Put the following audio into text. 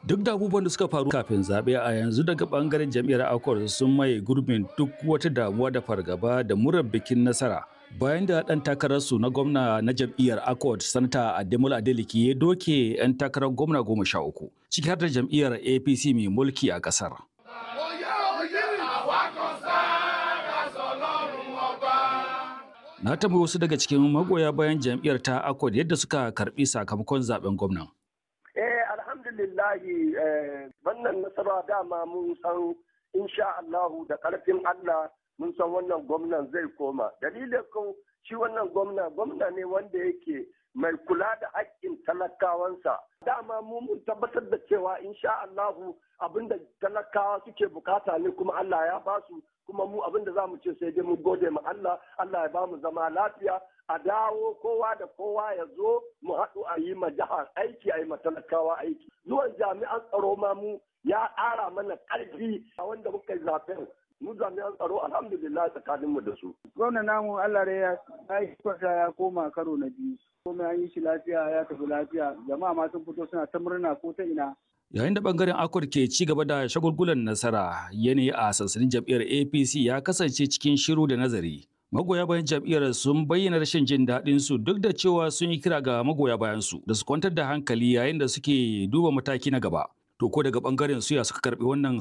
Duk da abubuwan da suka faru kafin zaɓe a yanzu daga ɓangaren jam'iyyar Accord sun maye gurbin duk wata damuwa da fargaba da murar bikin nasara. Bayan da ɗan takararsu na gwamna na jam'iyyar Accord, Sanata Ademola Adeleke ya doke 'yan takarar gwamna goma sha uku, ciki har da jam'iyyar APC mai mulki a ƙasar. Na tambayi wasu daga cikin magoya bayan jam'iyyar ta Accord yadda suka karɓi sakamakon zaben gwamnan. Eh alhamdulillahi wannan nasara dama mun san insha Allahu da ƙarfin Allah mun san wannan gwamnan zai koma. Dalilin ko shi wannan gwamna gwamna ne wanda yake mai kula da haƙƙin talakawansa. Dama mu mun tabbatar da cewa insha Allahu abinda talakawa suke bukata ne kuma Allah ya basu kuma mu abinda za mu ce sai dai mu gode ma Allah Allah ya ba mu zama lafiya a dawo kowa da kowa ya zo mu haɗu a yi ma jihar aiki a yi ma talakawa aiki zuwan jami'an tsaro ma mu ya ƙara mana ƙarfi a wanda muka yi zaben mu jami'an tsaro alhamdulillah tsakaninmu da su. Gwamna namu Allah ya yi ya koma karo na biyu. Komai an yi shi lafiya ya tafi lafiya jama'a ma sun fito suna ta murna ko ta ina. Yayin da bangaren Akwar ke ci gaba da shagulgulan nasara yanayi a sansanin jam'iyyar APC ya kasance cikin shiru da nazari. Magoya bayan jam'iyyar sun bayyana rashin jin daɗin su duk da cewa sun yi kira ga magoya bayan su da su kwantar da hankali yayin da suke duba mataki na gaba. To ko daga bangaren su ya suka karɓi wannan